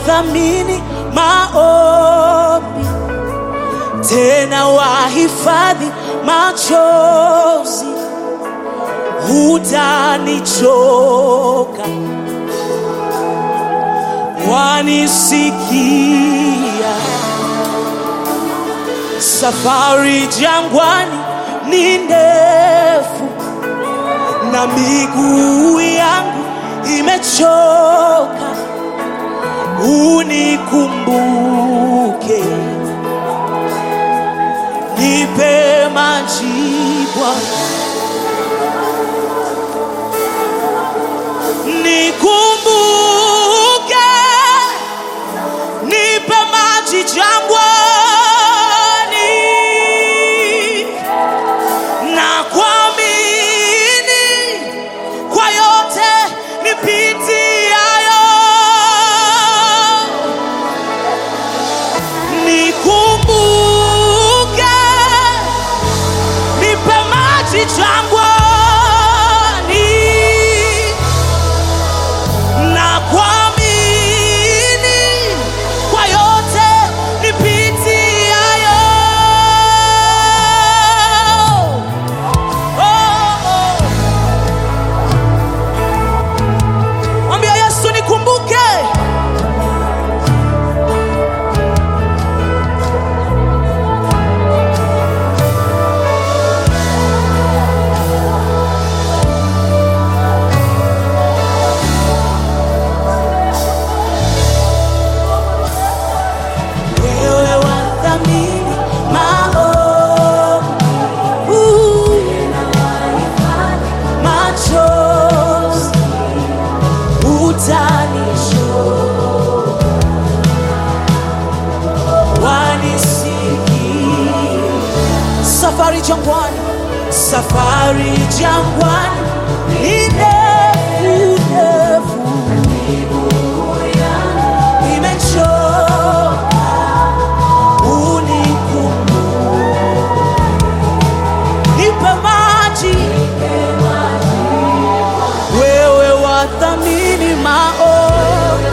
wathamini maombi, tena wahifadhi machozi, hutanichoka, wanisikia. Safari jangwani ni ndefu na miguu yangu imechoka, unikumbuke, nipe majibu, nikumbuke, nipe maji jangwani na kuamini kwa yote nipitiayo, nikumbuke, nipe maji jangwani, na kuamini kwa yote nipitiayo. Oh, oh. Mwambia Yesu nikumbuke. Wewe wathamini maombi, machozi utanisho wanisikia. Safari jangwani, safari jangwani ni ndefu ndefu, imechoka unikumbuke, nipe maji wewe wathamini maombi,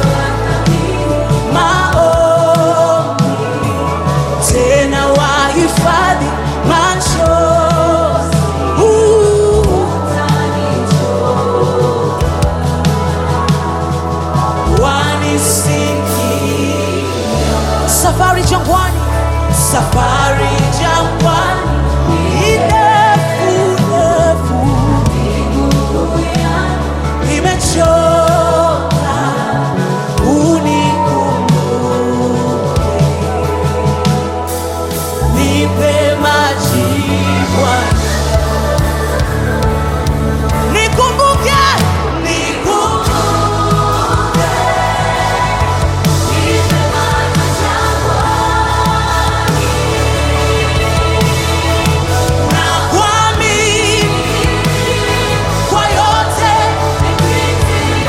maombi, tena wahifadhi machozi. Uh, wanisikia. Safari jangwani, safari jangwani ni ndefu ndefu imechoka unikumbuke, nipe majibu, nikumbuke, nikumbuke, na kuamini kwa yote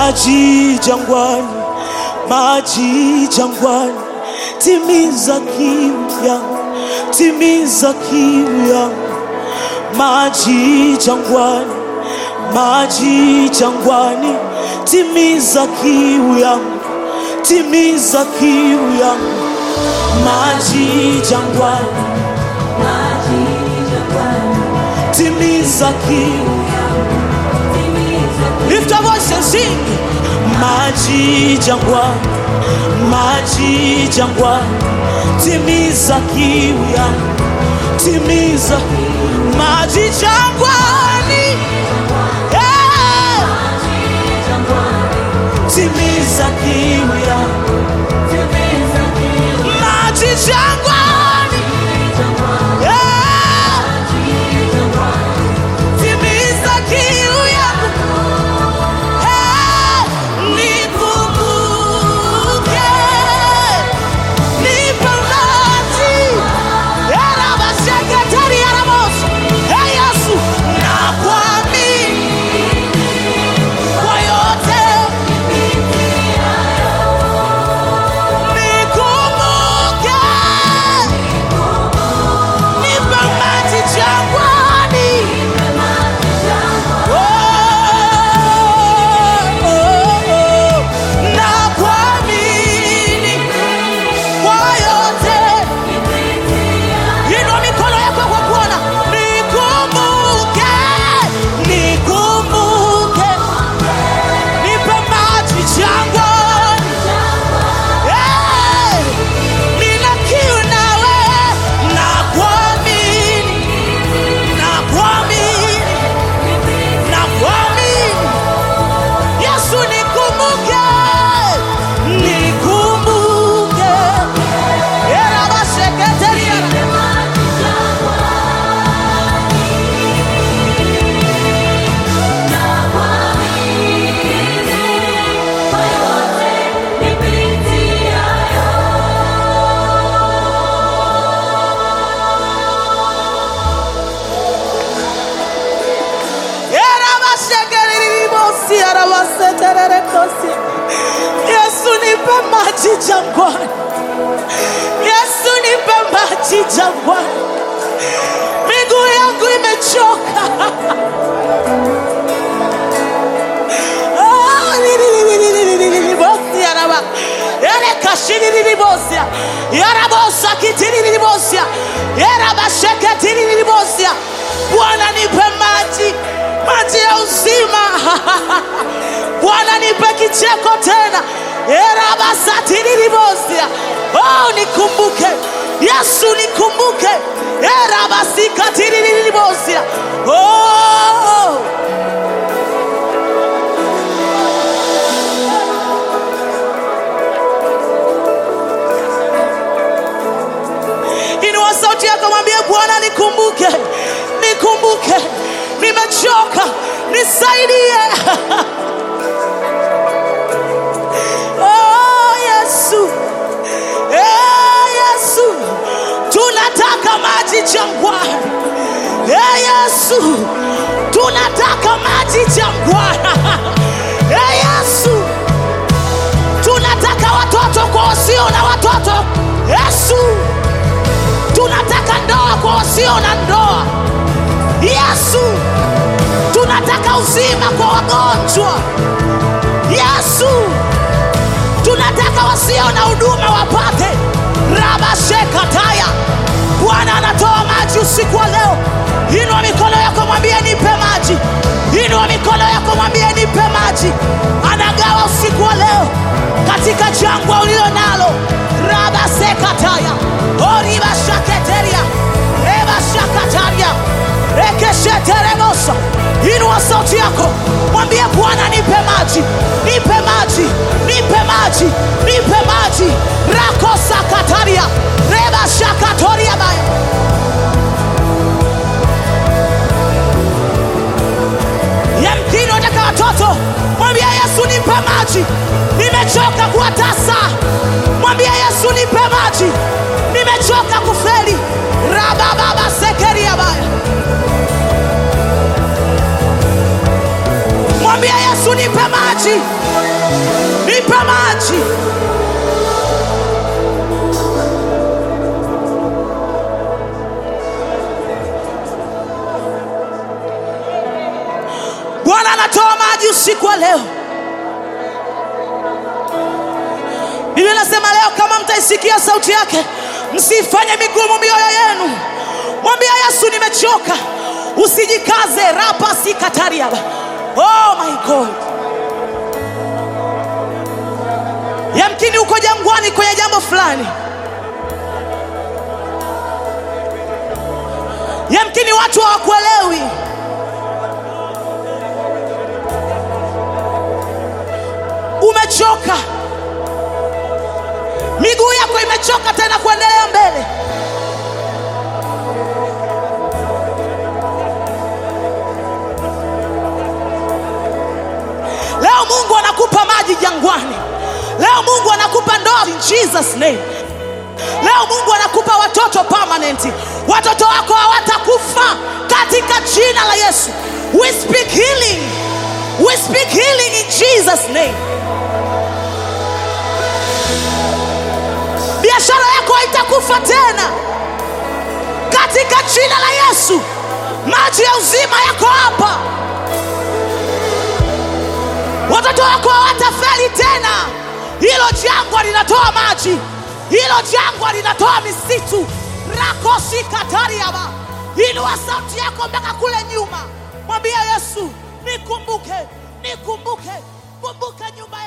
maji jangwani, maji jangwani, timiza kiu yangu, timiza kiu yangu, maji jangwani, maji jangwani, timiza kiu yangu, timiza kiu yangu, maji jangwani, timiza kiu Lift your voice and sing. Maji jangwani, maji jangwani, timiza kiu yangu, timiza maji jangwani, yeah. timiza kiu yangu, maji jangwani, yeah. timiza kiu yangu. Hey, nikumbuke, nipe maji. Era masekretari ya Ramos. Hey, Yesu, nakuamini kwa yote. Nikumbuke, nipe maji jangwani. na kuamini kwa yote. Inua mikono yako kwa kuona. Nikumbuke, nikumbuke, nipe maji jangwani. Eh, nina kiu nawe, na kuamini, na kuamini, na kuamini. Yesu nikumbuke, nikumbuke. Era baseketeria. Era basekeriribosi, era basetererekosi. Yesu nipe maji jangwani. Yesu nipe maji jangwani. Miguu yangu imechoka. Ah, lililililililibosi, araba. Ele kashilililibosia. Yarabosa kitilililibosia. Yarabasheketilililibosia. Bwana nipe maji, maji ya uzima. Bwana nipe kicheko tena. Erabasatililibosia. Oh, nikumbuke Yesu, nikumbuke. Erabasikatirililibosia. Oh, inua sauti yako, mwambie Bwana, nikumbuke, nikumbuke, nimechoka, nisaidie. Oh, Yesu, Eh, Yesu, tunataka maji jangwani. Eh, Yesu, tunataka maji jangwani. Eh, Yesu, tunataka watoto kwa wasio na watoto. Yesu, tunataka ndoa kwa wasio na ndoa. Yesu, tunataka uzima kwa wagonjwa. Yesu, tunataka wasio na huduma wapate. Rabashekataya, Bwana anatoa maji usiku wa leo. Inua mikono yako, mwambie nipe maji. Inua mikono yako, mwambie nipe maji. Anagawa usiku wa leo katika jangwa ulilo nalo. Rabasekataya, oribashaketeria, rebashakataria, rekesheterebosa. Inua sauti yako, mwambie Bwana nipe maji, nipe maji, nipe maji, nipe maji. Rakosakataria, rebashakatoria baya yamkini unataka watoto, mwambie Yesu nipe maji, nimechoka kuwa tasa. Mwambie Yesu nipe maji, nimechoka kufeli. rabababa sekeria baya, mwambie Yesu nipe maji, nipe maji. Bwana anatoa maji usiku wa leo. Biblia inasema leo, kama mtaisikia sauti yake, msifanye migumu mioyo yenu. Mwambia Yesu, nimechoka. Usijikaze rapa sikatariaba. Oh my God. Yamkini uko jangwani kwenye jambo fulani, yamkini watu hawakuelewi. Umechoka, miguu yako imechoka tena kuendelea mbele. Leo Mungu anakupa maji jangwani. Leo Mungu anakupa ndoa in Jesus name. Leo Mungu anakupa watoto permanent. Watoto wako hawatakufa katika jina la Yesu. We speak healing. We speak healing in Jesus name. Biashara yako haitakufa tena katika jina la Yesu. Maji ya uzima yako hapa. Watoto wako hawatafeli tena. Hilo jangwa linatoa maji, hilo jangwa linatoa misitu. rakosi katariaba. Inua sauti yako mpaka kule nyuma, mwambie Yesu, nikumbuke, nikumbuke, kumbuka nyumba